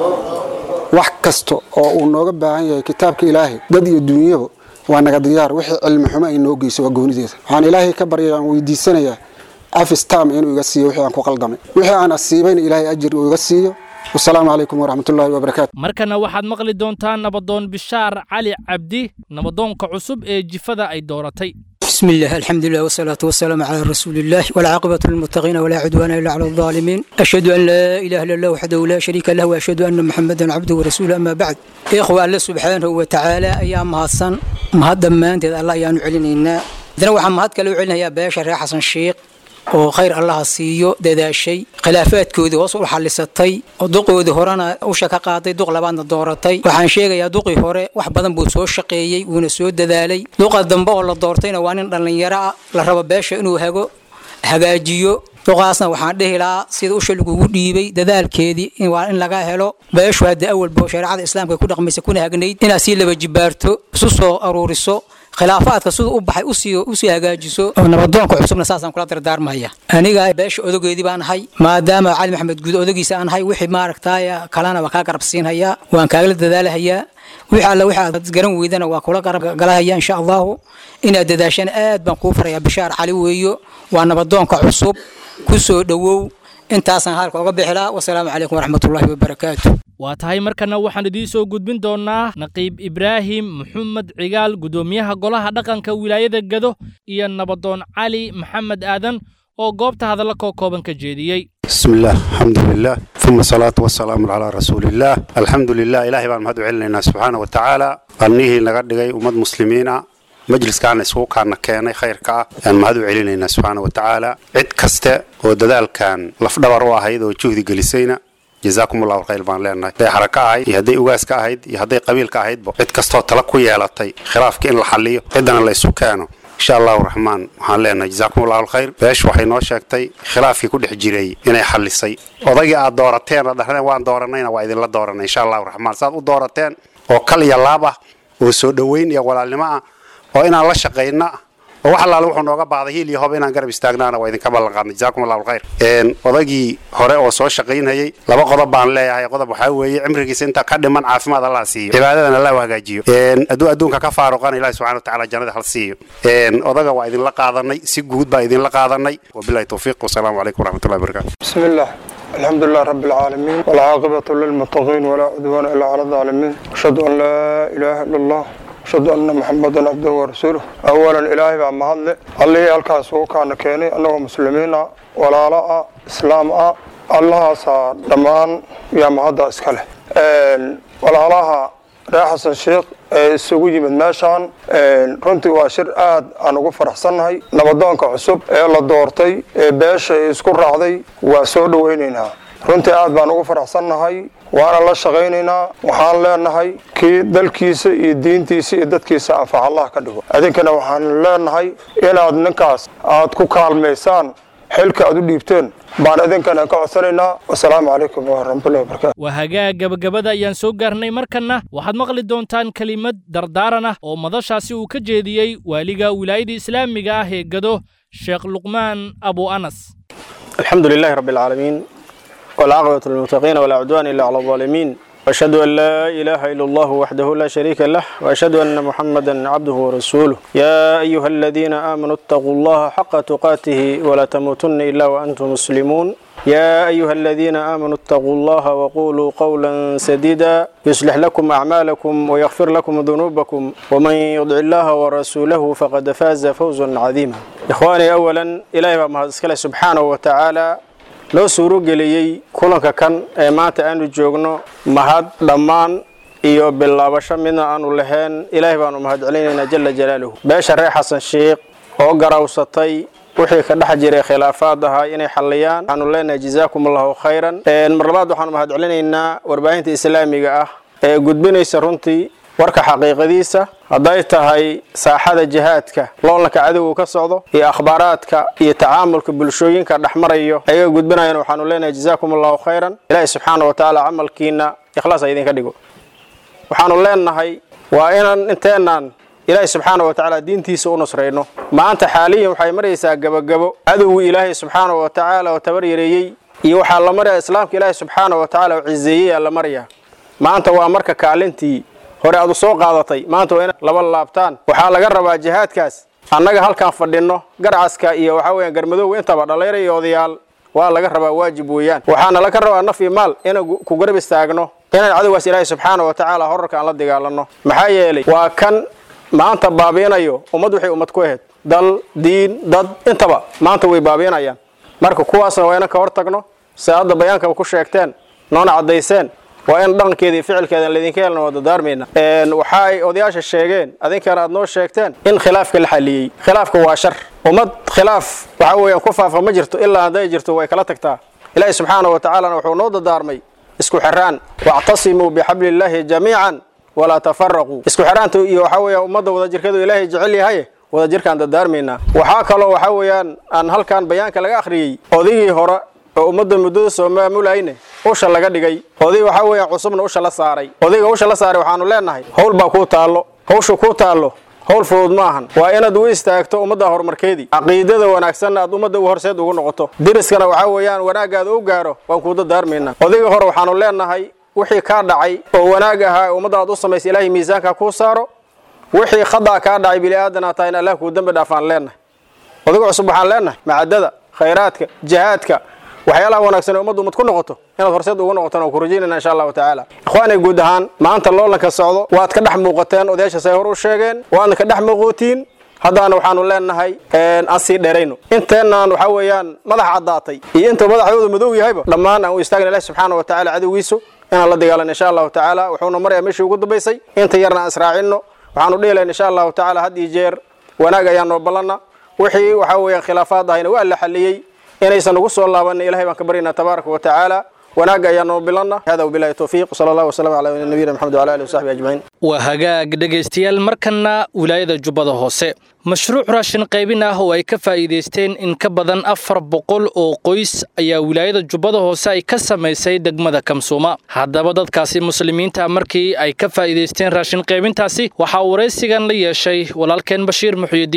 wax kasta oo uu nooga baahan yahay kitaabka ilaahay dad iyo duunyaba waa naga diyaar wixii cilmi xumo ay noo geyso waa goonideeda waxaan ilaahay ka baryay aan weydiisanayaa afistam inuu iga siiyo wixii aan ku qaldamay wixii aan asiibayna ilaahay ajir uu iga siiyo wasalaamu calaykum waraxmatullaahi wabarakaatu markana waxaad maqli doontaan nabadoon bishaar cali cabdi nabadoonka cusub ee jifada ay dooratay بسم الله الحمد لله والصلاة والسلام على رسول الله والعاقبة للمتقين ولا عدوان إلا على الظالمين أشهد أن لا إله إلا الله وحده لا شريك له وأشهد أن محمدا عبده ورسوله أما بعد إخوة الله سبحانه وتعالى أيام هاسن مهد ما أنت الله يانو علينا دنا waxaan mahad kale u celinayaa beesha reer xasan sheekh oo khayr allaha siiyo dadaashay khilaafaadkoodii hoos u xallisatay oo duqoodii horena usha ka qaaday duq labaadna dooratay waxaan sheegayaa duqii hore wax badan buu soo shaqeeyey wuuna soo dadaalay duqa dambe oo la doortayna waa nin dhallinyaro ah la rabo beesha inuu hago hagaajiyo duqaasna waxaan dhihi lahaa sida usha lagugu dhiibay dadaalkeedii waa in laga helo beeshu hadda awalba shareecada islaamka ku dhaqmaysa kuna hagnayd inaad sii laba jibaarto isu soo aruuriso khilaafaadka sida u baxay usii usii hagaajiso oo nabadoonka cusubna saasaan kula dardaarmaya aniga beesha odageedii baan ahay maadaama cali maxamed guud odagiisa aan ahay wixii maaragtaay kalena waa kaa garab siinhayaa waan kaagala dadaalahayaa wixii alle wixii aad garan weydana waa kula garab galahaya insha allahu inaad dadaashana aad baan kuu farayaa bishaar cali weeyo waa nabadoonka cusub ku soo dhowow intaasaan halka oga bixilaa wasalaamu calaykum waraxmatullaahi wabarakaatu waa tahay markana waxaan idiin soo gudbin doonnaa naqiib ibraahim maxamed cigaal guddoomiyaha golaha dhaqanka wilaayada gado iyo nabadoon cali maxamed aadan oo goobta hadalla koo kooban ka jeediyey بسم الله الحمد لله ثم الصلاة والسلام على رسول الله الحمد لله إلهي بان مهدو علينا سبحانه وتعالى أنيه لغدقي أمد مسلمين مجلس كان اسوق كان كان خير كا يعني مهدو علينا سبحانه وتعالى عد كسته ودلال كان لفدبر واحد وجهد جلسينا جزاكم الله خير baan leenahay haday xaraka ahayd iyo hadday ugaas ka ahayd iyo hadday qabiil ka ahaydba cid kastoo tala ku yeelatay khilaafka in la xaliyo ciddana la isu keeno insha allahu raxmaan waxaan leenahay jazaakum allahu alkhayr beeshu waxay noo sheegtay khilaafkii ku dhex jiray inay xalisay odaygii aad doorateen oo dhahdeen waan dooranayna waa idinla dooranay insha allahu raxmaan saad u doorateen oo kal iyo laab ah oo soo dhoweyn iyo walaalnimo ah oo inaan la shaqayna oo wax allaale wuxuu nooga baahday hiil iyo hob inaan garab istaagnaana waa idinka ballan qaadnay jazaakum allahu alkhayr odaygii hore oo soo shaqaynayay laba qodob baan leeyahay qodob waxaa weeye cimrigiisa inta ka dhiman caafimaad allah siiyo cibaadadan allah u hagaajiyo hadduu adduunka ka faaruqana ilahi subxana watacaala jannada hal siiyo odaga waa idinla qaadanay si guud baa idinla qaadanay wabilahi towfiiq wasalaamu calaykum waraxmatullahi wabarakatu بسم الله الحمد لله رب العالمين والعاقبة للمتقين ولا عدوان إلا على الظالمين أشهد أن لا إله إلا الله أشهد أن محمدا عبده ورسوله أولا إلهي بقى مهدل الله الكاس كان كيني أنه مسلمين ولا لا إسلام الله سا دمان يا مهدا إسكاله ولا لها reer xasan sheekh ee isugu yimid meeshaan runtii waa shir aad aan ugu faraxsannahay nabadoonka cusub ee la doortay ee beesha isku raacday waa soo dhowaynaynaa runtii aad baan ugu faraxsannahay waana la shaqaynaynaa waxaan leenahay kii dalkiisa iyo diintiisa iyo dadkiisa anfac allah ka dhigo idinkana waxaan leenahay inaad ninkaas aad ku kaalmaysaan xilka aad u dhiibteen baan idinkana ka codsanaynaa wasalaamu calaykum waraxmatullahi wabarakatu waa hagaag gabagabada ayaan soo gaarnay markanna waxaad maqli doontaan kelimad dardaaran ah oo madashaasi uu ka jeediyey waaliga wilaayada islaamiga ah ee gado sheekh luqmaan abu anas الحمد لله رب العالمين والعاقبة للمتقين ولا عدوان إلا على الظالمين وأشهد أن لا إله إلا الله وحده لا شريك له وأشهد أن محمدا عبده ورسوله يا أيها الذين آمنوا اتقوا الله حق تقاته ولا تموتن إلا وأنتم مسلمون يا أيها الذين آمنوا اتقوا الله وقولوا قولا سديدا يصلح لكم أعمالكم ويغفر لكم ذنوبكم ومن يطع الله ورسوله فقد فاز فوزا عظيما إخواني أولا إلهي ما سبحانه وتعالى loo suuro geliyey kulanka kan ee maanta aanu joogno mahad dhammaan iyo bilaabasho midna aanu lahayn ilaahay baanu mahadcelinaynaa jala jalaaluhu beesha reer xasan sheikh oo garawsatay wixii ka dhex jiray khilaafaad ahaa inay xalliyaan waxaanu leenahay jazaakum allahu khayran mar labaad waxaanu mahadcelinaynaa warbaahinta islaamiga ah ee gudbinaysa runtii warka xaqiiqadiisa hadday tahay saaxada jihaadka loolanka cadowga ka socdo iyo akhbaaraadka iyo tacaamulka bulshooyinka dhexmarayo ayaga gudbinayan waxaanu leenahay jazaakum allahu khayran ilaahi subxaana wa tacaala camalkiina ikhlaas ha idinka dhigo waxaanu leenahay waa inaan inteenaan ilaahi subxaana wa tacaala diintiisa u nusrayno maanta xaaliyan waxay maraysaa gabagabo cadowgii ilaahay subxaana wa tacaala oo tabar yareeyey iyo waxaa la maraya islaamka ilaahi subxaana wa tacaala oo cizeeyey aa la maraya maanta waa marka kaalintii hore aad u soo qaadatay maanta waa inaad laba laabtaan waxaa laga rabaa jihaadkaas annaga halkaan fadhinno garcaska iyo waxaa weeyaan garmadowga intaba dhallayra iyo odayaal waa laga rabaa waajib weeyaan waxaana laga rabaa naf iyo maal inaan ku garab istaagno inaan cadowgaas ilaahay subxaana wa tacaala horarka aan la dagaalanno maxaa yeelay waa kan maanta baabiinayo ummad waxay ummad ku ahayd dal diin dad intaba maanta way baabiinayaan marka kuwaasna waa inaan ka hor tagno si hadda bayaankaba ku sheegteen noona caddayseen waa in dhaqankeeda iyo ficilkeeda laydinka helna waa dadaarmayna waxa ay odayaasha sheegeen adinkana aad noo sheegteen in khilaafka la xaliyey khilaafka waa shar ummad khilaaf waxa weeyaan ku faafa ma jirto ilaa hadday jirto way kala tagtaa ilaahi subxaana wa tacaalana wuxuu noo dadaarmay isku xiraan wactasimuu bixabliillaahi jamiican walaa tafaraquu isku xiraanta iyo waxaa weeyaan ummadda wadajirkeedu ilaahay jecel yahay wadajirkaan dadaarmaynaa waxaa kaloo waxaa weeyaan aan halkan bayaanka laga akhriyey odigii hore oo ummadda muddada soo maamulayne usha laga dhigay oday waxaa weeyaan cusubna usha la saaray odayga usha la saaray waxaanu leenahay howl baa kuu taallo hawsha kuu taallo howl fudud ma ahan waa inaad u istaagto ummadda horumarkeedii caqiidada wanaagsanna aad ummadda u horseed ugu noqoto deriskana waxaa weeyaan wanaaggaada u gaaro waan kuu dadaarmaynaa odayga hore waxaanu leenahay wixii kaa dhacay oo wanaag ahaa ee ummadda aad u samaysay ilaahay miisaanka kuu saaro wixii khadaa kaa dhacay bili aadan aad tahay in allah kuu dembi dhaafaan leenahay odayga cusub waxaan leenahay macadada khayraadka jihaadka waxyaalaha wanaagsan ee ummaddu ummad ku noqoto inaad horseed ugu noqotaan oo ku rajaynayna insha allahu tacaala ikhwaanay guud ahaan maanta loolanka socdo waad ka dhex muuqateen odayaashaas ay hor u sheegeen waadna ka dhex muuqootiin haddaana waxaanu leenahay aan sii dheerayno inteenaan waxaa weeyaan madax caddaatay iyo intuu madaxdooda madow yahayba dhammaan aan u istaagna ilahi subxaana wa tacaala cadowgiisu inaan la dagaalan insha allahu tacaala wuxuuna maraya meeshii ugu dambaysay inta yarna aan israacinno waxaanu dhihi lahayn insha allahu tacaala had iyo jeer wanaag ayaan noo ballanna wixii waxaa weeyaan khilaafaad ahayna waa la xaliyey inaysan ugu soo laabanin ilahay baan ka baryaynaa tabaaraka wa tacaala wanaagga ayaa noo bilanna hada wabilahi towfiiq sala allah wasalam calaa nabiyina maxamed wala alihi wasaxbi ajmaciin waa hagaag dhegaystayaal markanna wilaayada jubbada hoose mashruuc raashin qaybin ah oo ay ka faa'iidaysteen in ka badan afar boqol oo qoys ayaa wilaayada jubbada hoose ay ka samaysay degmada kamsuuma haddaba dadkaasi muslimiinta markii ay ka faa'iidaysteen raashin qaybintaasi waxaa waraysigan la yeeshay walaalkeen bashiir muxyidiin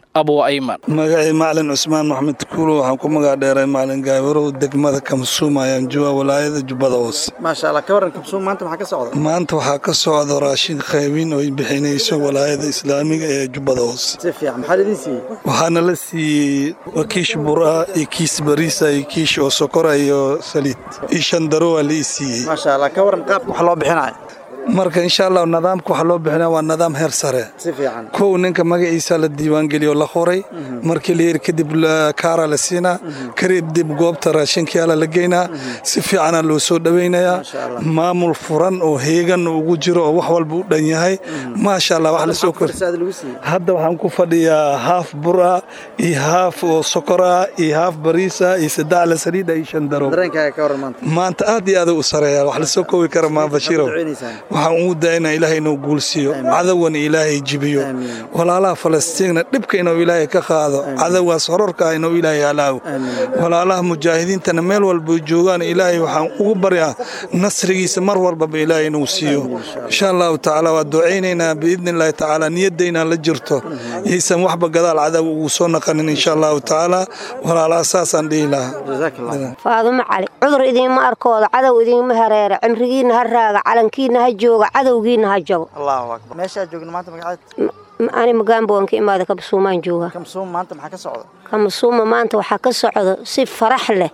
abu ayman magacii macalin cusmaan maxmed kuulo waxaan ku magac dheeray macalin gaabarow degmada kamsuum ayaan jooga walaayada jubbada hoose maasha allah ka waran kamsuum maanta maxaa ka socda maanta waxaa ka socda raashin qaybin oo ay bixinayso walaayada islaamiga ee jubbada hoose si fiican maxaa lidin siiyey waxaana la siiyey waa kiish bura iyo kiis bariisa iyo kiish oo sokora iyo saliid iyo shandaro waa la ii siiyey maasha allah ka waran qaabka wax loo bixinayo marka insha allah nidaamka waxa loo bixinaya waa nidaam heer sare si fiican kow ninka magaciisa la diiwaangeliyo la qoray markii la yiri kadib kaara la siinaa kadib goobta raashinkiyaala la geynaa si fiicana loo soo dhowaynayaa maamul furan oo heegan ugu jiro oo wax walba u dhan yahay maasha allah wax lasoo kor hadda waxaan ku fadhiyaa haaf bura iyo haaf oo sokora iyo haaf bariisa iyo saddex la saliida iyo shan daro dareenkaaga ka waran maanta maanta aad iyo aad u sareeya wax lasoo koobi kara maa bashiirow waxaan ugu daynaa ilaahay inuu guulsiiyo cadawan ilaahay jibiyo walaalaha falastiinna dhibka inuu ilaahay ka qaado cadawaas horarka ah inuu ilaahay halaago walaalaha mujaahidiintana meel walba joogaan ilaahay waxaan ugu baryaa nasrigiisa mar walbaba ilaahay inuu siiyo insha allahu tacaala waa ducaynaynaa biidni illaahi tacaala niyadayna la jirto yaysan waxba gadaal cadaw ugu soo naqanin insha allahu tacaala walaalaha saasaan dhihi lahaa faadumo cali cudur idiinma arkooda cadow idiinma hareera cimrigiinna ha raaga calankiinna ha jooga cadowgiinna ha jago allahu akbar meeshaa joogna maanta magaceed ani magaambo waan ka imaada kamsuumaan jooga kamsuum maanta maxaa ka socda kamsuuma maanta waxaa ka socda si farax leh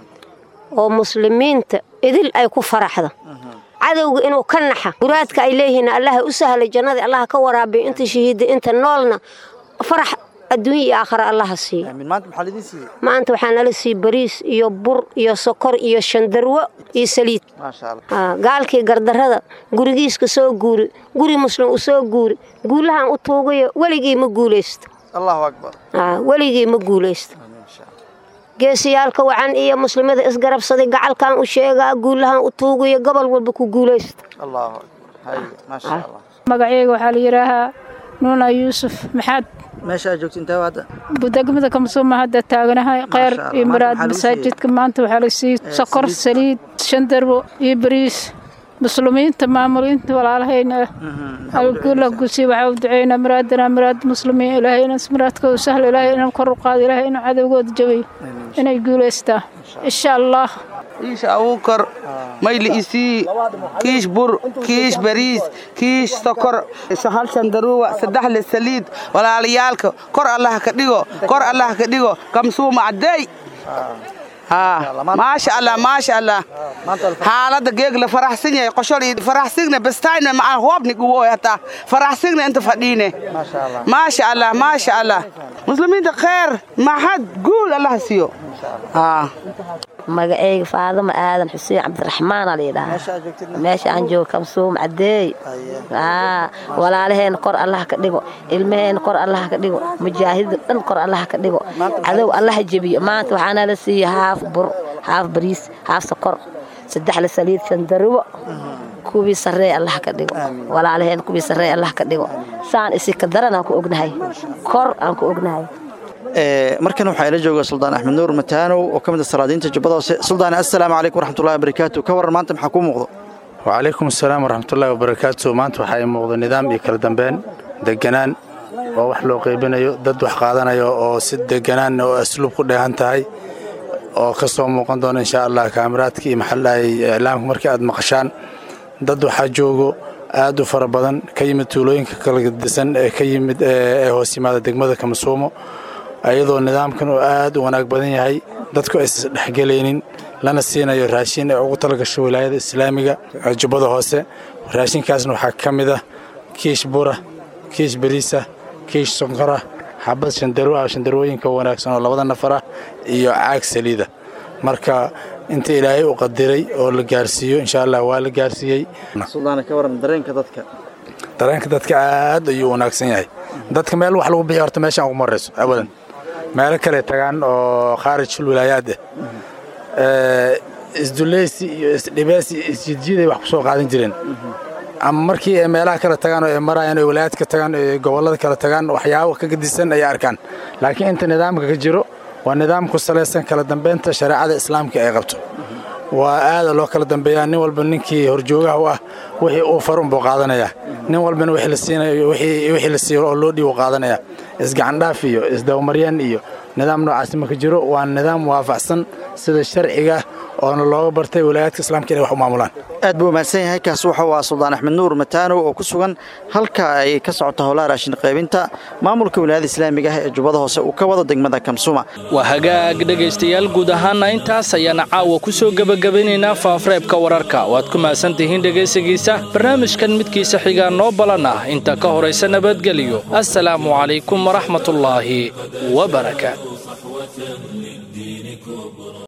oo muslimiinta idil ay ku faraxda cadowga inuu ka naxa muraadka ay leeyihiin allaha u sahlay jannadii allaha ka waraabiyo inta shahiida inta noolna farax adduunya iyo aakhara allaha siiyo maanta maxaa lidin siiyey maanta waxaa nala siiyey bariis iyo bur iyo sokor iyo shandarwo iyo saliid maasha allah gaalkii gardarrada gurigiiska soo guuri guri muslim u soo guuri guulahan u tuugayo weligii ma guulaysto allahu akbar weligii ma guulaysto geesiyaalka wacan iyo muslimada isgarabsaday gacalkan u sheegaa guulahan u tuugayo gobol walba ku guulaysta allahu akbar hay maasha allah magacayga waxaa la yidhaahaa nuuna yuusuf maxaad meesha aad joogta intee hadda degmada kamsuuma hadda taaganahay kheyr iyo muraad masaajidka maanta waxaa la siiyey sokor saliid shandarbo iyo bariis muslimiinta maamuliinta walaalahayna algula gusi waxaa u duceynaa muraadana muraad muslimiin ilaahay inaan muraadkooda sahlo ilaahay inaan kor u qaado ilaahay inuu cadowgooda jabayo inay guulaystaa insha allah kiish abuukar mayli isii kiish bur kiish bariis kiish sokor hal shandaruuwa saddex le saliid walaalayaalka kor allaha ka dhigo kor allaha ka dhigo kamsuuma caddeey maasha allah maasha allah xaalada geeg la faraxsan yahay qoshol faraxsigna bastayna maca hoobni guwo hataa faraxsigna inta fadhiine maasha allah maasha allah muslimiinta kheer maxad guul allaha siiyo magaceyga faadama aadan xuseen cabdiraxmaan aa layidhahaa meesha aan joogo kamsuum cadeey walaalaheena kor allaha ka dhigo ilmaheena kor allaha ka dhigo mujaahidda dhan kor allaha ka dhigo cadow allaha jebiyo maanta waxaana la siiya haaf bur haaf bariis haaf sokor saddex la saliid shandarubo kuwii sarreey allaha ka dhigo walaalaheen kuwii sarreey allaha ka dhigo saan isi ka daran aan ku ognahay kor aan ku ognahay markan waxaa ila jooga suldaan axmed nuur mataanow oo ka mid a salaadiinta jubbada hoose suldaan assalaamu calaykum waraxmatullahi wabarakaatu ka waran maanta maxaa kuu muuqdo wacalaykum asalaam waraxmatullahi wabarakaatu maanta waxaa ii muuqda nidaam iyo kala dambeyn deganaan oo wax loo qaybinayo dad wax qaadanayo oo si deganaan oo asluub ku dheehan tahay oo ka soo muuqan doona insha allah kaamiraadka iyo maxallahay iclaamka markii aad maqashaan dad waxaa joogo aad u fara badan ka yimid tuulooyinka kala disan ee ka yimid ee hoos yimaada degmada kamasuumo ayadoo nidaamkan uu aad u wanaag badan yahay dadku aysan dhexgelaynin lana siinayo raashin ee ugu talagasho wilaayada islaamiga jubbada hoose raashinkaasna waxaa ka mid ah kiish bura kiish bariisa kiish sonkora xabad shandaro ah shandarooyinka wanaagsan oo labada nafar ah iyo caag saliida marka inta ilaahay u qadiray oo la gaarsiiyo insha allah waa la gaarsiiyey suldaana ka waran dareenka dadka dareenka dadka aad ayuu wanaagsan yahay dadka meel wax lagu bixiya horta meeshaan ugu marayso abadan meelo kale tagaan oo khaarijul wilaayaad ah isduleysi iyo isdhibeesi iyo isjidjiiday wax ku soo qaadan jireen ama markii ay meelaha kale tagaan oo ay marayaan oo wilaayaadka tagaan oo gobollada kale tagaan waxyaabo ka gedisan ayay arkaan laakiin inta nidaamka ka jiro waa nidaam ku salaysan kala dambeynta shareecada islaamka ay qabto waa aada loo kala dambeeyaa nin walba ninkii horjoogaha u ah wixii uu farun buu qaadanayaa nin walbana wixii la siinayo wixii la siiyo oo loo dhiibo qaadanaya isgacandhaaf iyo isdabamaryaan iyo nidaam noocaasi ma ka jiro waa nidaam waafaqsan sida sharciga oona looga bartay walaayaadka islaamka inay wax u maamulaan aad buu mahadsan yahay kaas wuxuu waa suldaan axmed nuur mataanow oo ku sugan halka ay ka socoto howlaha raashin qaybinta maamulka wilaayada islaamiga ah ee jubbada hoose uu ka wado degmada kamsuma waa hagaag dhegaystayaal guud ahaana intaas ayaana caawa ku soo gebagabaynaynaa faafareebka wararka waad ku mahadsan tihiin dhegaysigiisa barnaamijkan midkiisa xigaa noo balan ah inta ka horaysa nabadgeliyo assalaamu calaykum waraxmatullaahi wabarakaatu